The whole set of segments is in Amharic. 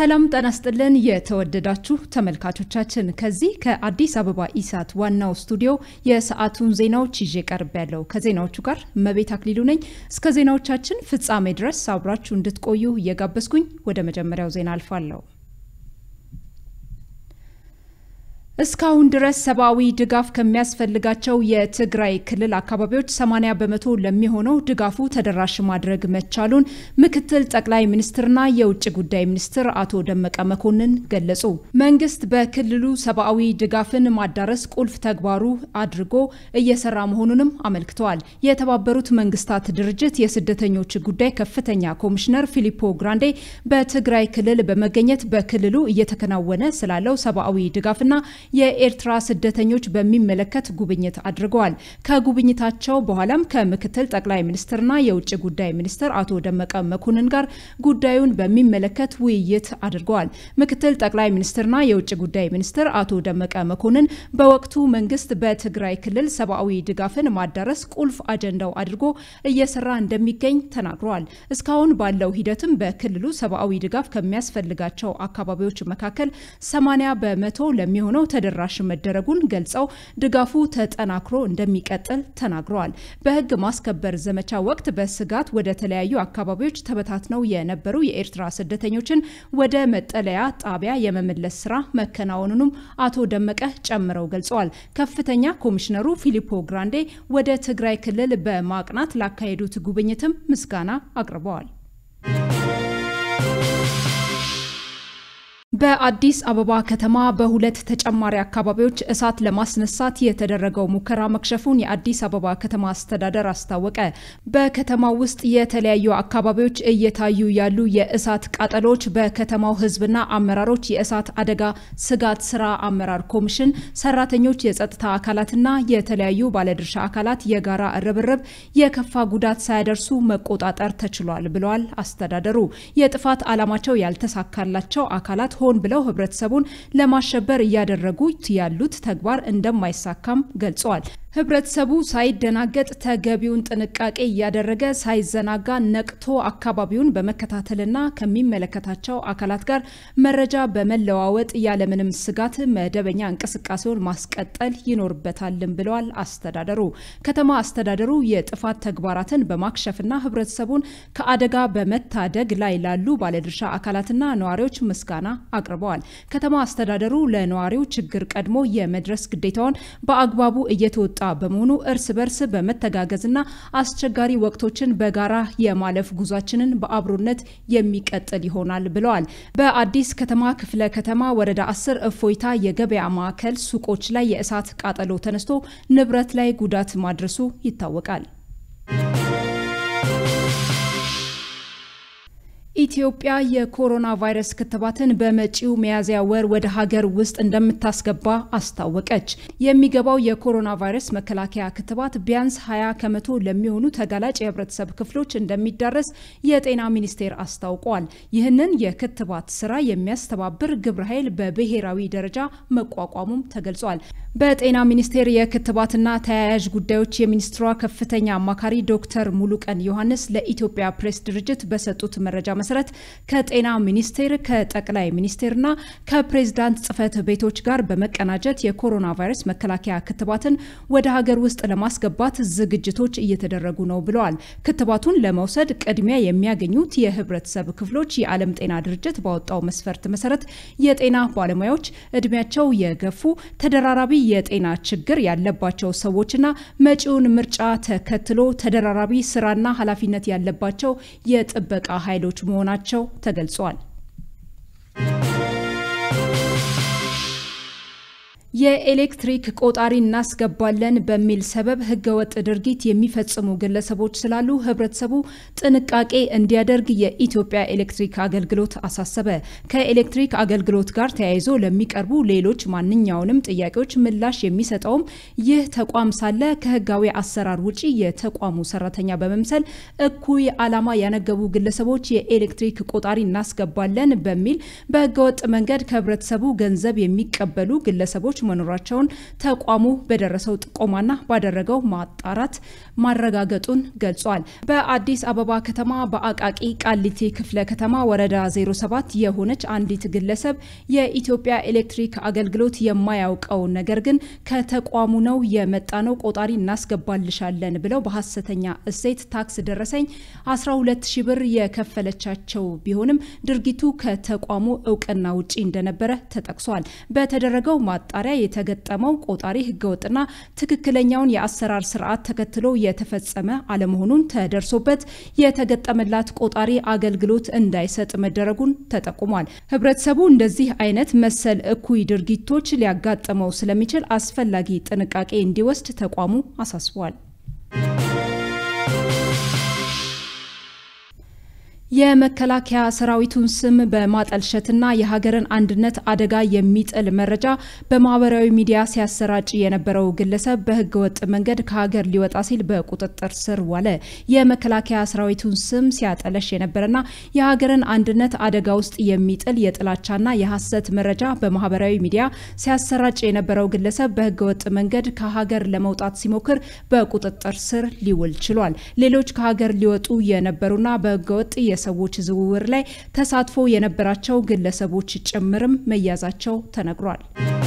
ሰላም ጤና ይስጥልን የተወደዳችሁ ተመልካቾቻችን፣ ከዚህ ከአዲስ አበባ ኢሳት ዋናው ስቱዲዮ የሰዓቱን ዜናዎች ይዤ ቀርብ ያለው ከዜናዎቹ ጋር እመቤት አክሊሉ ነኝ። እስከ ዜናዎቻችን ፍጻሜ ድረስ አብራችሁ እንድትቆዩ እየጋበዝኩኝ ወደ መጀመሪያው ዜና አልፋለሁ። እስካሁን ድረስ ሰብአዊ ድጋፍ ከሚያስፈልጋቸው የትግራይ ክልል አካባቢዎች 80 በመቶ ለሚሆነው ድጋፉ ተደራሽ ማድረግ መቻሉን ምክትል ጠቅላይ ሚኒስትርና የውጭ ጉዳይ ሚኒስትር አቶ ደመቀ መኮንን ገለጹ። መንግስት በክልሉ ሰብአዊ ድጋፍን ማዳረስ ቁልፍ ተግባሩ አድርጎ እየሰራ መሆኑንም አመልክተዋል። የተባበሩት መንግስታት ድርጅት የስደተኞች ጉዳይ ከፍተኛ ኮሚሽነር ፊሊፖ ግራንዴ በትግራይ ክልል በመገኘት በክልሉ እየተከናወነ ስላለው ሰብአዊ ድጋፍና የኤርትራ ስደተኞች በሚመለከት ጉብኝት አድርገዋል። ከጉብኝታቸው በኋላም ከምክትል ጠቅላይ ሚኒስትርና የውጭ ጉዳይ ሚኒስትር አቶ ደመቀ መኮንን ጋር ጉዳዩን በሚመለከት ውይይት አድርገዋል። ምክትል ጠቅላይ ሚኒስትርና የውጭ ጉዳይ ሚኒስትር አቶ ደመቀ መኮንን በወቅቱ መንግስት በትግራይ ክልል ሰብአዊ ድጋፍን ማዳረስ ቁልፍ አጀንዳው አድርጎ እየሰራ እንደሚገኝ ተናግረዋል። እስካሁን ባለው ሂደትም በክልሉ ሰብአዊ ድጋፍ ከሚያስፈልጋቸው አካባቢዎች መካከል 80 በመቶ ለሚሆነው ተደራሽ መደረጉን ገልጸው ድጋፉ ተጠናክሮ እንደሚቀጥል ተናግረዋል። በህግ ማስከበር ዘመቻ ወቅት በስጋት ወደ ተለያዩ አካባቢዎች ተበታትነው የነበሩ የኤርትራ ስደተኞችን ወደ መጠለያ ጣቢያ የመመለስ ስራ መከናወኑንም አቶ ደመቀ ጨምረው ገልጸዋል። ከፍተኛ ኮሚሽነሩ ፊሊፖ ግራንዴ ወደ ትግራይ ክልል በማቅናት ላካሄዱት ጉብኝትም ምስጋና አቅርበዋል። በአዲስ አበባ ከተማ በሁለት ተጨማሪ አካባቢዎች እሳት ለማስነሳት የተደረገው ሙከራ መክሸፉን የአዲስ አበባ ከተማ አስተዳደር አስታወቀ። በከተማው ውስጥ የተለያዩ አካባቢዎች እየታዩ ያሉ የእሳት ቃጠሎች በከተማው ሕዝብና አመራሮች የእሳት አደጋ ስጋት ስራ አመራር ኮሚሽን ሰራተኞች፣ የጸጥታ አካላትና የተለያዩ ባለድርሻ አካላት የጋራ ርብርብ የከፋ ጉዳት ሳያደርሱ መቆጣጠር ተችሏል ብለዋል አስተዳደሩ። የጥፋት ዓላማቸው ያልተሳካላቸው አካላት ሆን ብለው ህብረተሰቡን ለማሸበር እያደረጉት ያሉት ተግባር እንደማይሳካም ገልጸዋል። ህብረተሰቡ ሳይደናገጥ ተገቢውን ጥንቃቄ እያደረገ ሳይዘናጋ ነቅቶ አካባቢውን በመከታተልና ከሚመለከታቸው አካላት ጋር መረጃ በመለዋወጥ ያለምንም ስጋት መደበኛ እንቅስቃሴውን ማስቀጠል ይኖርበታልም ብለዋል አስተዳደሩ። ከተማ አስተዳደሩ የጥፋት ተግባራትን በማክሸፍና ህብረተሰቡን ከአደጋ በመታደግ ላይ ላሉ ባለድርሻ አካላትና ነዋሪዎች ምስጋና አቅርበዋል። ከተማ አስተዳደሩ ለነዋሪው ችግር ቀድሞ የመድረስ ግዴታውን በአግባቡ እየተወጣ በመሆኑ እርስ በርስ በመተጋገዝና አስቸጋሪ ወቅቶችን በጋራ የማለፍ ጉዟችንን በአብሮነት የሚቀጥል ይሆናል ብለዋል። በአዲስ ከተማ ክፍለ ከተማ ወረዳ አስር እፎይታ የገበያ ማዕከል ሱቆች ላይ የእሳት ቃጠሎ ተነስቶ ንብረት ላይ ጉዳት ማድረሱ ይታወቃል። ኢትዮጵያ የኮሮና ቫይረስ ክትባትን በመጪው ሚያዝያ ወር ወደ ሀገር ውስጥ እንደምታስገባ አስታወቀች። የሚገባው የኮሮና ቫይረስ መከላከያ ክትባት ቢያንስ 20 ከመቶ ለሚሆኑ ተጋላጭ የህብረተሰብ ክፍሎች እንደሚዳረስ የጤና ሚኒስቴር አስታውቋል። ይህንን የክትባት ስራ የሚያስተባብር ግብረ ኃይል በብሔራዊ ደረጃ መቋቋሙም ተገልጿል። በጤና ሚኒስቴር የክትባትና ተያያዥ ጉዳዮች የሚኒስትሯ ከፍተኛ አማካሪ ዶክተር ሙሉቀን ዮሐንስ ለኢትዮጵያ ፕሬስ ድርጅት በሰጡት መረጃ መሰረት ከጤና ሚኒስቴር ከጠቅላይ ሚኒስቴርና ከፕሬዝዳንት ጽህፈት ቤቶች ጋር በመቀናጀት የኮሮና ቫይረስ መከላከያ ክትባትን ወደ ሀገር ውስጥ ለማስገባት ዝግጅቶች እየተደረጉ ነው ብለዋል። ክትባቱን ለመውሰድ ቅድሚያ የሚያገኙት የህብረተሰብ ክፍሎች የዓለም ጤና ድርጅት ባወጣው መስፈርት መሰረት የጤና ባለሙያዎች፣ እድሜያቸው የገፉ ተደራራቢ የጤና ችግር ያለባቸው ሰዎችና መጪውን ምርጫ ተከትሎ ተደራራቢ ስራና ኃላፊነት ያለባቸው የጥበቃ ኃይሎች መሆናቸው ተገልጿል። የኤሌክትሪክ ቆጣሪ እናስገባለን በሚል ሰበብ ህገወጥ ድርጊት የሚፈጽሙ ግለሰቦች ስላሉ ህብረተሰቡ ጥንቃቄ እንዲያደርግ የኢትዮጵያ ኤሌክትሪክ አገልግሎት አሳሰበ። ከኤሌክትሪክ አገልግሎት ጋር ተያይዞ ለሚቀርቡ ሌሎች ማንኛውንም ጥያቄዎች ምላሽ የሚሰጠውም ይህ ተቋም ሳለ ከህጋዊ አሰራር ውጪ የተቋሙ ሰራተኛ በመምሰል እኩይ ዓላማ ያነገቡ ግለሰቦች የኤሌክትሪክ ቆጣሪ እናስገባለን በሚል በህገወጥ መንገድ ከህብረተሰቡ ገንዘብ የሚቀበሉ ግለሰቦች መኖራቸውን ተቋሙ በደረሰው ጥቆማና ባደረገው ማጣራት ማረጋገጡን ገልጿል። በአዲስ አበባ ከተማ በአቃቂ ቃሊቲ ክፍለ ከተማ ወረዳ 07 የሆነች አንዲት ግለሰብ የኢትዮጵያ ኤሌክትሪክ አገልግሎት የማያውቀው ነገር ግን ከተቋሙ ነው የመጣ ነው ቆጣሪ እናስገባልሻለን ብለው በሀሰተኛ እሴት ታክስ ደረሰኝ 12 ሺ ብር የከፈለቻቸው ቢሆንም ድርጊቱ ከተቋሙ እውቅና ውጪ እንደነበረ ተጠቅሷል። በተደረገው ማጣሪያ የተገጠመው ቆጣሪ ህገወጥና ትክክለኛውን የአሰራር ስርዓት ተከትሎ የተፈጸመ አለመሆኑን ተደርሶበት የተገጠመላት ቆጣሪ አገልግሎት እንዳይሰጥ መደረጉን ተጠቁሟል። ህብረተሰቡ እንደዚህ አይነት መሰል እኩይ ድርጊቶች ሊያጋጥመው ስለሚችል አስፈላጊ ጥንቃቄ እንዲወስድ ተቋሙ አሳስቧል። የመከላከያ ሰራዊቱን ስም በማጠልሸትና የሀገርን አንድነት አደጋ የሚጥል መረጃ በማህበራዊ ሚዲያ ሲያሰራጭ የነበረው ግለሰብ በህገወጥ መንገድ ከሀገር ሊወጣ ሲል በቁጥጥር ስር ዋለ። የመከላከያ ሰራዊቱን ስም ሲያጠለሽ የነበረና የሀገርን አንድነት አደጋ ውስጥ የሚጥል የጥላቻና የሐሰት መረጃ በማህበራዊ ሚዲያ ሲያሰራጭ የነበረው ግለሰብ በህገወጥ መንገድ ከሀገር ለመውጣት ሲሞክር በቁጥጥር ስር ሊውል ችሏል። ሌሎች ከሀገር ሊወጡ የነበሩና በህገወጥ የሰዎች ዝውውር ላይ ተሳትፎ የነበራቸው ግለሰቦች ጭምርም መያዛቸው ተነግሯል።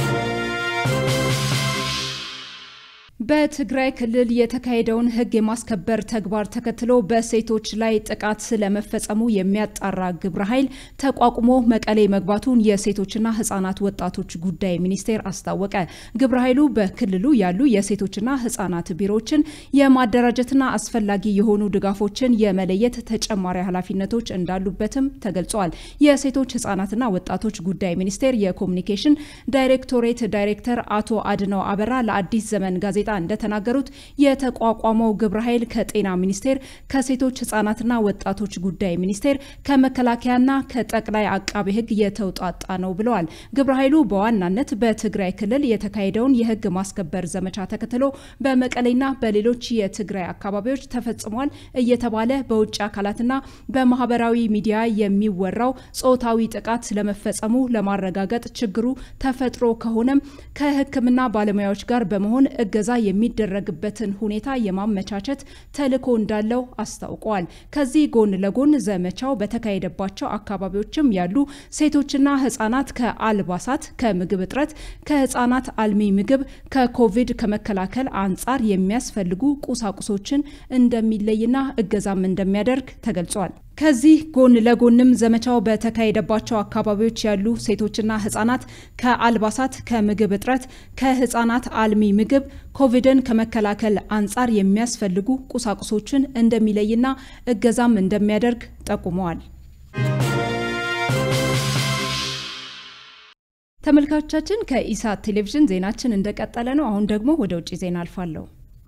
በትግራይ ክልል የተካሄደውን ህግ የማስከበር ተግባር ተከትሎ በሴቶች ላይ ጥቃት ስለመፈጸሙ የሚያጣራ ግብረ ኃይል ተቋቁሞ መቀሌ መግባቱን የሴቶችና ህጻናት ወጣቶች ጉዳይ ሚኒስቴር አስታወቀ። ግብረ ኃይሉ በክልሉ ያሉ የሴቶችና ህጻናት ቢሮዎችን የማደራጀትና አስፈላጊ የሆኑ ድጋፎችን የመለየት ተጨማሪ ኃላፊነቶች እንዳሉበትም ተገልጿል። የሴቶች ህጻናትና ወጣቶች ጉዳይ ሚኒስቴር የኮሚኒኬሽን ዳይሬክቶሬት ዳይሬክተር አቶ አድነው አበራ ለአዲስ ዘመን ጋዜጣ እንደተናገሩት የተቋቋመው ግብረ ኃይል ከጤና ሚኒስቴር፣ ከሴቶች ህጻናትና ወጣቶች ጉዳይ ሚኒስቴር፣ ከመከላከያና ከጠቅላይ አቃቤ ህግ የተውጣጣ ነው ብለዋል። ግብረ ኃይሉ በዋናነት በትግራይ ክልል የተካሄደውን የህግ ማስከበር ዘመቻ ተከትሎ በመቀሌና በሌሎች የትግራይ አካባቢዎች ተፈጽሟል እየተባለ በውጭ አካላትና በማህበራዊ ሚዲያ የሚወራው ጾታዊ ጥቃት ስለመፈጸሙ ለማረጋገጥ ችግሩ ተፈጥሮ ከሆነም ከህክምና ባለሙያዎች ጋር በመሆን እገዛ የሚደረግበትን ሁኔታ የማመቻቸት ተልዕኮ እንዳለው አስታውቀዋል። ከዚህ ጎን ለጎን ዘመቻው በተካሄደባቸው አካባቢዎችም ያሉ ሴቶችና ህጻናት ከአልባሳት፣ ከምግብ እጥረት፣ ከህጻናት አልሚ ምግብ፣ ከኮቪድ ከመከላከል አንጻር የሚያስፈልጉ ቁሳቁሶችን እንደሚለይና እገዛም እንደሚያደርግ ተገልጿል። ከዚህ ጎን ለጎንም ዘመቻው በተካሄደባቸው አካባቢዎች ያሉ ሴቶችና ህጻናት ከአልባሳት፣ ከምግብ እጥረት፣ ከህጻናት አልሚ ምግብ፣ ኮቪድን ከመከላከል አንጻር የሚያስፈልጉ ቁሳቁሶችን እንደሚለይና እገዛም እንደሚያደርግ ጠቁመዋል። ተመልካቾቻችን ከኢሳት ቴሌቪዥን ዜናችን እንደቀጠለ ነው። አሁን ደግሞ ወደ ውጭ ዜና አልፋለሁ።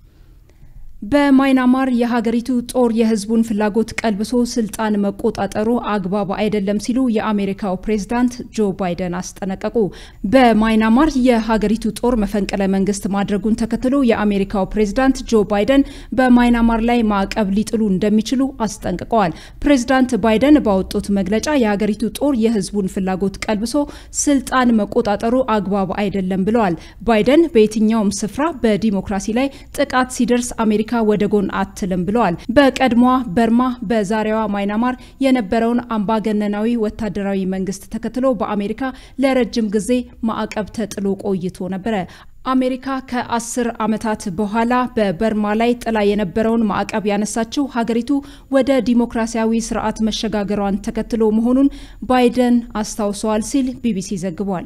በማይናማር የሀገሪቱ ጦር የህዝቡን ፍላጎት ቀልብሶ ስልጣን መቆጣጠሩ አግባብ አይደለም ሲሉ የአሜሪካው ፕሬዝዳንት ጆ ባይደን አስጠነቀቁ። በማይናማር የሀገሪቱ ጦር መፈንቅለ መንግስት ማድረጉን ተከትሎ የአሜሪካው ፕሬዝዳንት ጆ ባይደን በማይናማር ላይ ማዕቀብ ሊጥሉ እንደሚችሉ አስጠንቅቀዋል። ፕሬዝዳንት ባይደን ባወጡት መግለጫ የሀገሪቱ ጦር የህዝቡን ፍላጎት ቀልብሶ ስልጣን መቆጣጠሩ አግባብ አይደለም ብለዋል። ባይደን በየትኛውም ስፍራ በዲሞክራሲ ላይ ጥቃት ሲደርስ አሜሪካ ወደ ጎን አትልም ብለዋል። በቀድሞዋ በርማ በዛሬዋ ማይናማር የነበረውን አምባገነናዊ ወታደራዊ መንግስት ተከትሎ በአሜሪካ ለረጅም ጊዜ ማዕቀብ ተጥሎ ቆይቶ ነበረ። አሜሪካ ከአስር ዓመታት በኋላ በበርማ ላይ ጥላ የነበረውን ማዕቀብ ያነሳችው ሀገሪቱ ወደ ዲሞክራሲያዊ ስርዓት መሸጋገሯን ተከትሎ መሆኑን ባይደን አስታውሰዋል ሲል ቢቢሲ ዘግቧል።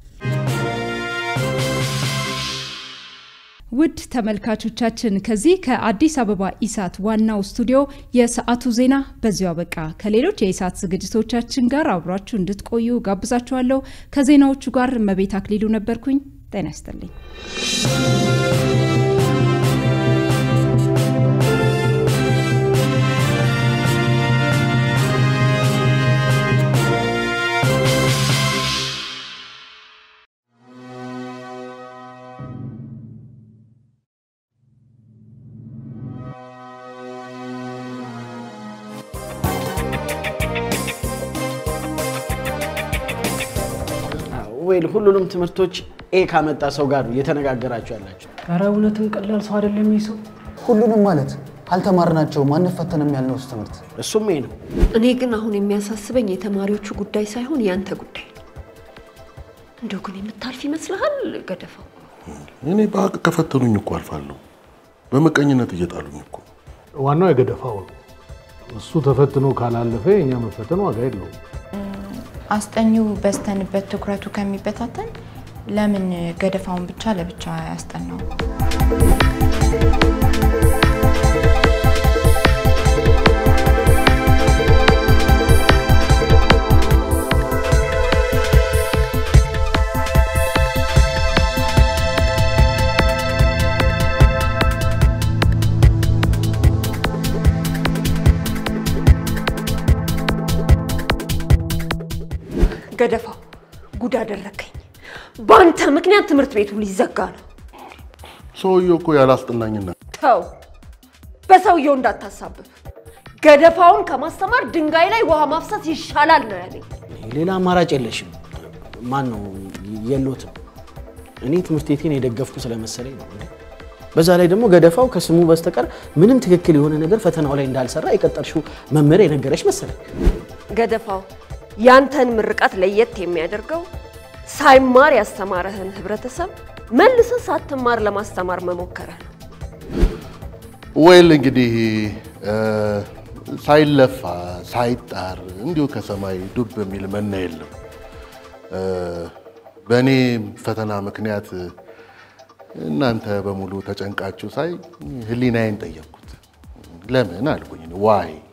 ውድ ተመልካቾቻችን ከዚህ ከአዲስ አበባ ኢሳት ዋናው ስቱዲዮ የሰዓቱ ዜና በዚሁ አበቃ። ከሌሎች የኢሳት ዝግጅቶቻችን ጋር አብሯችሁ እንድትቆዩ ጋብዛችኋለሁ። ከዜናዎቹ ጋር እመቤት አክሊሉ ነበርኩኝ። ጤና ይስጥልኝ። ወይል ሁሉንም ትምህርቶች ኤ ካመጣ ሰው ጋር ነው እየተነጋገራችሁ ያላችሁ። ኧረ እውነትም ቀላል ሰው አይደለም ይህ ሰው። ሁሉንም ማለት አልተማርናቸውም አንፈተንም ያልነው ትምህርት እሱም ይሄ ነው። እኔ ግን አሁን የሚያሳስበኝ የተማሪዎቹ ጉዳይ ሳይሆን ያንተ ጉዳይ ነው። እንደው ግን የምታልፍ ይመስልሃል ገደፋው? እኔ በሀቅ ከፈተኑኝ እኮ አልፋለሁ። በመቀኝነት እየጣሉኝ እኮ ዋናው የገደፋው ነው። እሱ ተፈትኖ ካላለፈ የእኛ መፈተን ዋጋ የለውም። አስጠኚው በስተንበት ትኩረቱ ከሚበታተን ለምን ገደፋውን ብቻ ለብቻ ያስጠናው? ገደፋው ጉድ አደረከኝ። በአንተ ምክንያት ትምህርት ቤቱ ሊዘጋ ነው። ሰውየው እኮ ያላስጠናኝና ተው፣ በሰውየው እንዳታሳብብ። ገደፋውን ከማስተማር ድንጋይ ላይ ውሃ ማፍሰስ ይሻላል ነው ያለኝ። ሌላ አማራጭ የለሽም። ማን ነው የሎትም። እኔ ትምህርት ቤቴን የደገፍኩ ስለመሰለኝ ነው። እንዴ! በዛ ላይ ደግሞ ገደፋው ከስሙ በስተቀር ምንም ትክክል የሆነ ነገር ፈተናው ላይ እንዳልሰራ የቀጠርሽው መምህር የነገረች መሰለኝ። ገደፋው ያንተን ምርቃት ለየት የሚያደርገው ሳይማር ያስተማረህን ህብረተሰብ መልሰህ ሳትማር ለማስተማር መሞከርህ ነው። ወይል እንግዲህ እ፣ ሳይለፋ ሳይጣር እንዲሁ ከሰማይ ዱብ የሚል መና የለም። እ፣ በእኔ ፈተና ምክንያት እናንተ በሙሉ ተጨንቃችሁ ሳይ ህሊናዬን ጠየቅኩት። ለምን አልኩኝ። ዋይ